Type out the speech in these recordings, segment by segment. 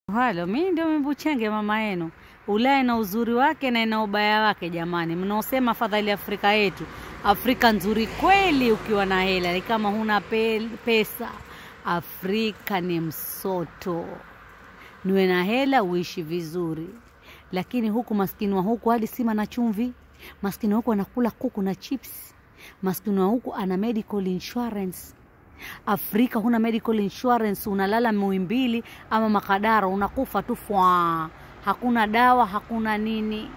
Halo, mimi ndio Mimbuchenge mama yenu. Ulaya ina uzuri wake na ina ubaya wake jamani. Mnaosema fadhali Afrika yetu, Afrika nzuri kweli ukiwa na hela, ni kama huna pe pesa. Afrika ni msoto, niwe na hela uishi vizuri, lakini huku maskini wa huku hadi sima na chumvi, maskini wa huku anakula kuku na chips, maskini wa huku ana medical insurance Afrika huna medical insurance, unalala Muhimbili ama Makadara, unakufa tu fwa, hakuna dawa, hakuna nini.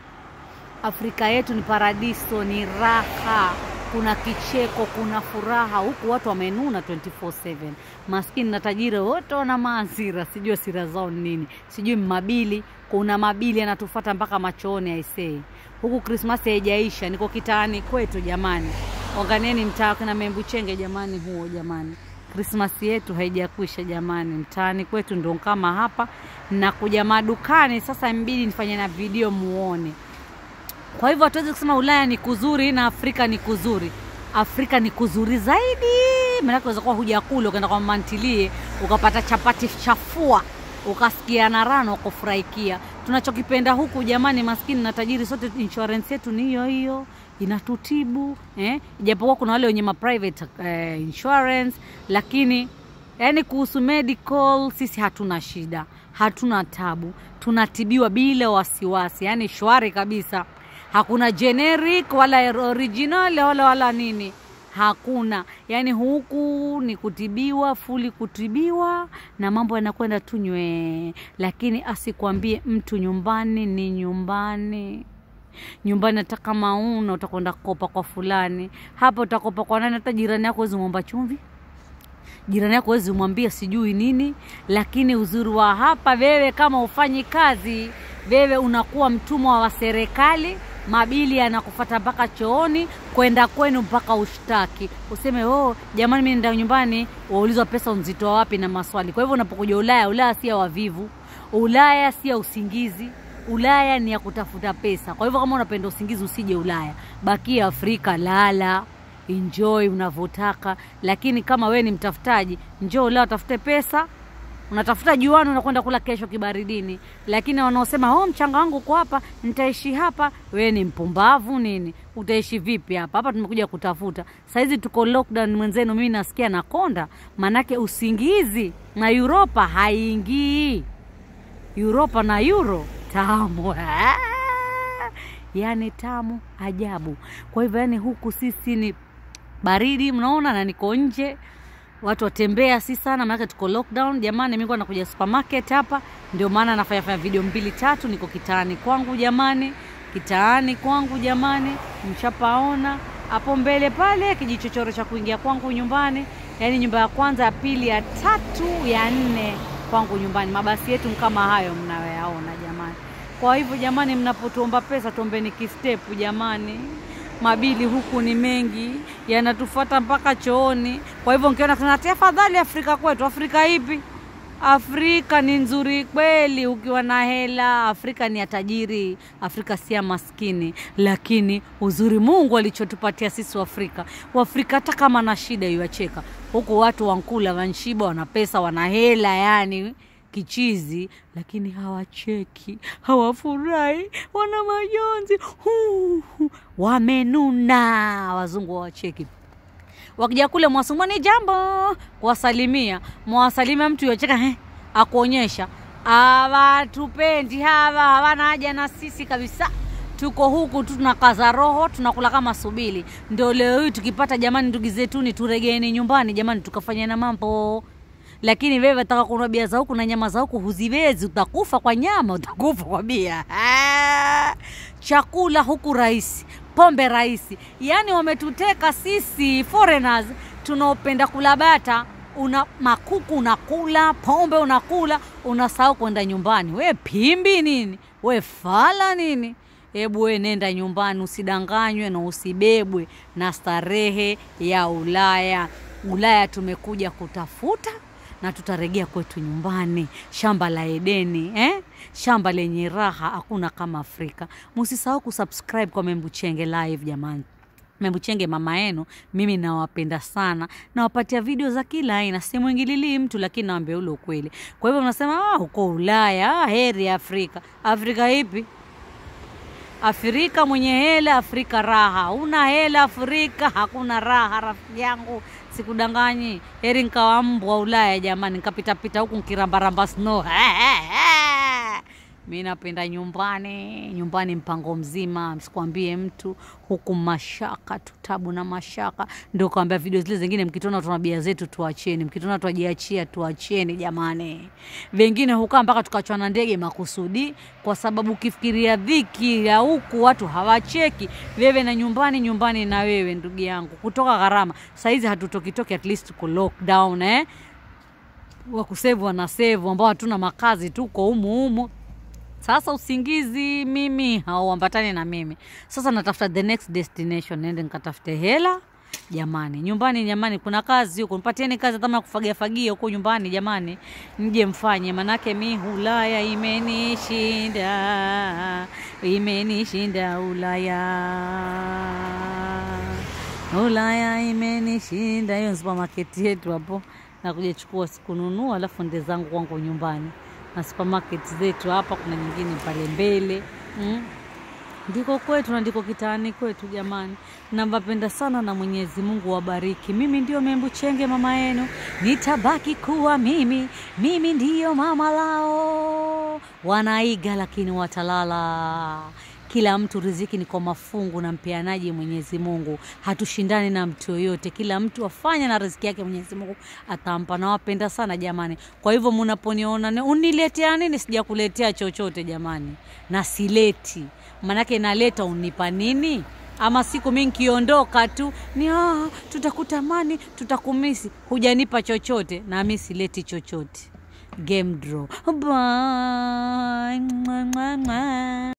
Afrika yetu ni paradiso, ni raha, kuna kicheko, kuna furaha. Huku watu wamenuna 24/7, maskini na tajiri wote wana maasira, sijui asira zao ni nini, sijui mabili. Kuna mabili yanatufata mpaka machooni, aisee. Huku Krismasi haijaisha, niko kitaani kwetu jamani. Onganeni mtaa kina Membuchenge jamani, huo jamani, Krismasi yetu haijakwisha jamani. Mtaani kwetu ndo kama hapa, nakuja madukani sasa, mbidi nifanye na video muone. Kwa hivyo hatuwezi kusema Ulaya ni kuzuri na Afrika ni kuzuri. Afrika ni kuzuri zaidi, maanake unaweza kuwa hujakula ukaenda kwa mantilie ukapata chapati chafua ukasikia na rano ukafurahikia. Tunachokipenda huku jamani, maskini na tajiri sote, insurance yetu ni hiyo hiyo inatutibu eh? Ijapokuwa kuna wale wenye ma private eh, insurance, lakini yani kuhusu medical sisi hatuna shida, hatuna tabu, tunatibiwa bila wasiwasi, yani shwari kabisa. Hakuna generic wala original wala wala nini hakuna yani, huku ni kutibiwa fuli, kutibiwa na mambo yanakwenda tu nywee, lakini asikwambie mtu nyumbani ni nyumbani nyumbani hata kama una utakwenda kopa kwa fulani, hapa utakopa kwa nani? Hata jirani yako wezi mwomba chumvi, jirani yako wezi mwambia sijui nini. Lakini uzuri wa hapa, wewe kama ufanyi kazi, wewe unakuwa mtumwa wa serikali. Mabili yanakufata mpaka chooni, kwenda kwenu mpaka ushtaki, useme oh, jamani, mimi nenda nyumbani, waulizwa pesa unzitoa wapi na maswali. Kwa hivyo unapokuja Ulaya, Ulaya si ya wavivu, Ulaya si ya usingizi Ulaya ni ya kutafuta pesa. Kwa hivyo kama unapenda usingizi usije Ulaya, bakia Afrika, lala, enjoy unavyotaka. Lakini kama we ni mtafutaji, njoo Ulaya utafute pesa. Unatafuta juani, unakwenda kula kesho kibaridini. Lakini wanaosema oh, mchanga wangu uko hapa, nitaishi hapa, we ni mpumbavu nini? Utaishi vipi hapa? Hapa tumekuja kutafuta. Saizi tuko lockdown, mwenzenu mimi nasikia nakonda, manake usingizi na Europa haingii. Europa na euro tamu yani tamu ajabu. Kwa hivyo yani huku sisi ni baridi, mnaona, na niko nje, watu watembea si sana, maanake tuko lockdown. Jamani, mimi nakuja supermarket hapa, ndio maana nafanya fanya video mbili tatu. Niko kitaani kwangu jamani, kitaani kwangu jamani, mshapaona hapo mbele pale kijichochoro cha kuingia kwangu nyumbani, yani nyumba ya kwanza, ya pili, ya tatu, ya nne kwangu nyumbani. Mabasi yetu kama hayo mnayoyaona jamani. Kwa hivyo jamani, mnapotuomba pesa tuombeni kistepu jamani. Mabili huku ni mengi, yanatufuata mpaka chooni. Kwa hivyo nkiona tunatia fadhali Afrika kwetu. Afrika ipi? Afrika ni nzuri kweli ukiwa na hela. Afrika ni ya tajiri, Afrika si ya maskini. Lakini uzuri Mungu alichotupatia sisi Waafrika, Waafrika hata kama na shida iwacheka huku, watu wankula wanshiba, wana pesa, wana hela yani kichizi lakini hawacheki, hawafurahi, wana majonzi, wamenuna. Wazungu hawacheki. Wakija kule mwasumani jambo, kuwasalimia, mwawasalimia mtu yocheka he, akuonyesha hawatupendi hawa, hawana haja na sisi kabisa. Tuko huku tu tunakaza roho, tunakula kama subili. Ndio leo hii tukipata, jamani, ndugu zetuni, turegeeni nyumbani jamani, tukafanya na mambo lakini wewe wataka kununua bia za huku na nyama za huku huziwezi, utakufa kwa nyama, utakufa kwa bia. Chakula huku rahisi, pombe rahisi, yaani wametuteka sisi foreigners tunaopenda kula bata. Una makuku unakula, pombe unakula, unasahau kwenda nyumbani. We pimbi nini? We fala nini? Hebu we nenda nyumbani, usidanganywe na usibebwe na starehe ya Ulaya. Ulaya tumekuja kutafuta na tutaregea kwetu nyumbani, shamba la Edeni eh? Shamba lenye raha, hakuna kama Afrika. Musisahau kusubscribe kwa Membuchenge Live jamani. Membuchenge mama yenu, mimi nawapenda sana, nawapatia video za kila aina, simwingililii mtu, lakini nawambia ule ukweli. Kwa hivyo mnasema ah, uko Ulaya, ah, heri ya Afrika. Afrika ipi? Afrika mwenye hela, Afrika raha. Una hela Afrika hakuna raha, rafiki yangu, sikudanganyi. Heri nkawa mbwa Ulaya jamani, nkapitapita huku nkirambaramba snow mi napenda nyumbani, nyumbani mpango mzima, msikwambie mtu huku, mashaka tu, tabu na mashaka. Ndio kawambia video zile zingine, mkitona tuna bia zetu tuacheni, mkitona twajiachia tuacheni jamani. Vengine hukaa mpaka tukachwa na ndege makusudi, kwa sababu ukifikiria dhiki ya huku watu hawacheki, wewe na nyumbani, nyumbani na wewe, ndugu yangu, kutoka gharama. Saizi hatutokitoki, at least ku lockdown eh wakusevu wanasevu ambao hatuna makazi, tuko humu humu sasa usingizi mimi hauambatani na mimi. Sasa natafuta the next destination, nende nikatafute hela jamani. Nyumbani jamani, kuna kazi huko, nipatieni kazi kama kufagia fagia huko nyumbani jamani, mje mfanye, manake mi Ulaya imenishinda, imenishinda Ulaya, Ulaya imenishinda. Hiyo supermarket yetu hapo, nakuja chukua sikununua, alafu nde zangu kwangu nyumbani na supermarket zetu hapa, kuna nyingine pale mbele mm. Ndiko kwetu na ndiko kitaani kwetu jamani, nawapenda sana na Mwenyezi Mungu wabariki. Mimi ndio Membuchenge mama yenu, nitabaki kuwa mimi, mimi ndiyo mama lao. Wanaiga lakini watalala. Kila mtu riziki ni kwa mafungu na mpeanaji Mwenyezi Mungu. Hatushindani na mtu yoyote, kila mtu afanye na riziki yake Mwenyezi Mungu atampa. Nawapenda sana jamani. Kwa hivyo mnaponiona uniletea nini, sijakuletea chochote jamani, na sileti manake naleta unipa nini? Ama siku mi nkiondoka tu ni ah, tutakutamani tutakumisi, hujanipa chochote na mi sileti chochote. Game draw. Bye.